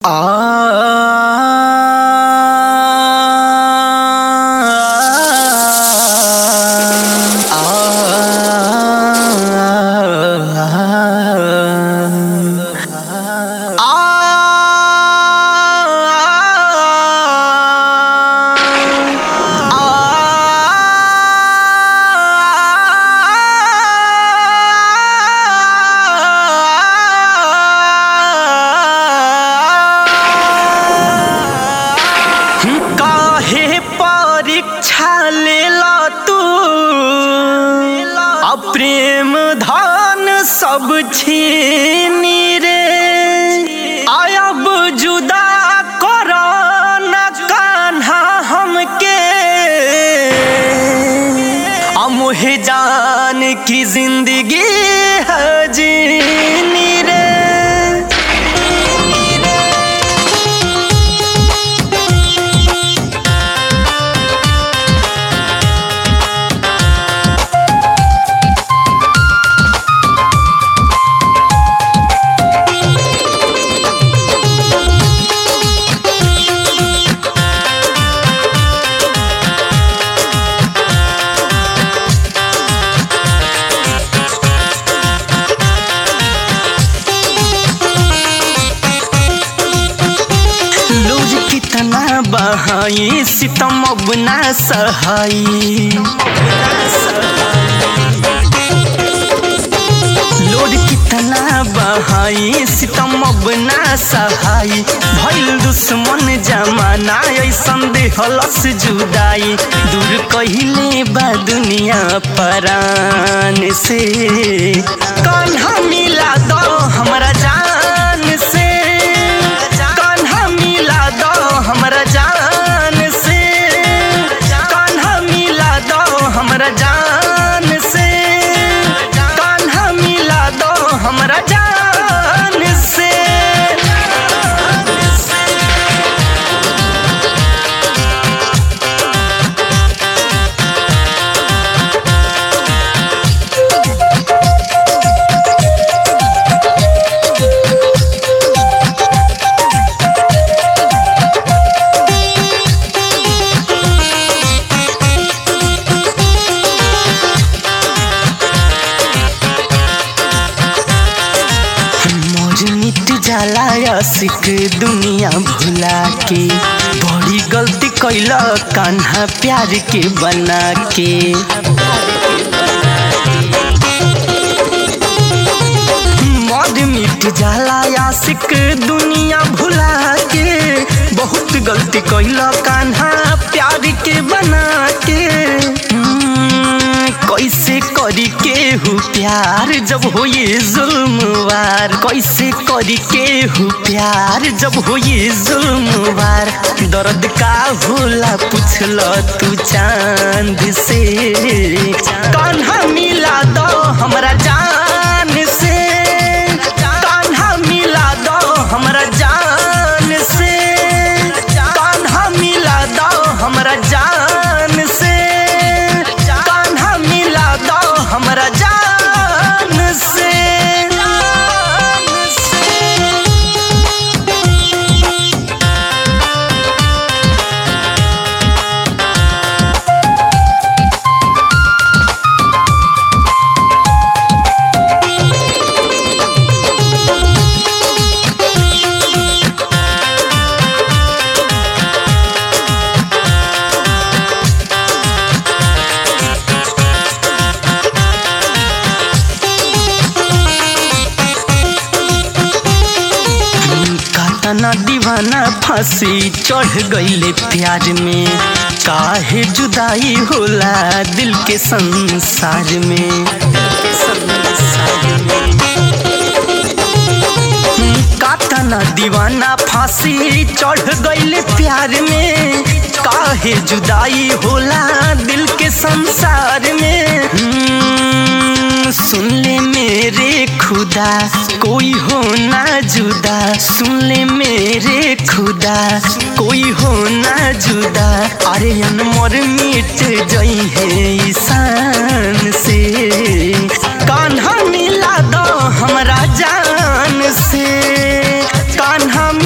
काहे परीक्षा लेला तू अप्रेम धन सब छीनी रे आयब जुदा कर न कान्हा हमके अमुहे जान की जिंदगी है जीनी रे लूज कितना बहाई सितम अब ना सहाई लोड कितना बहाई सितम अब ना सहाई भइल दुश्मन जमाना ऐसन देहलस जुदाई दूर कहिले बा दुनिया परान से कान्हा मिला दो हमरा जान से कान्हा मिला दो हमरा जान से कान्हा मिला दो हमरा जान से कान्हा मिला दो हमरा जान से मौज मिट जाला आशिक दुनिया भुला के बड़ी गलती कैला कान्हा प्यार के बना के मौज मिट जाला आशिक दुनिया भुला के बहुत गलती कैला कान्हा प्यार के बना के हम्म, कैसे करी के हु प्यार जब हो ये जुल्मवार कैसे करी के हु प्यार जब हो ये जुल्मवार दर्द का होला पूछल तू चांद से कान्हा मिला दो हमरा जान से कान्हा मिला दो हमरा जान से कान्हा मिला दो हमरा जान से कान्हा मिला दो हमरा जान से कातना दीवाना फांसी चढ़ गईले प्यार में काहे जुदाई होला दिल के संसार में कातना दीवाना फांसी चढ़ गईले प्यार में काहे जुदाई होला दिल के संसार में हम्म, सुन ले मेरे खुदा कोई हो ना जुदा सुन ले मेरे खुदा कोई हो ना जुदा अरे अनमोर मिट जई है ईशान से कान्हा मिला दो हमरा जान से कान्हा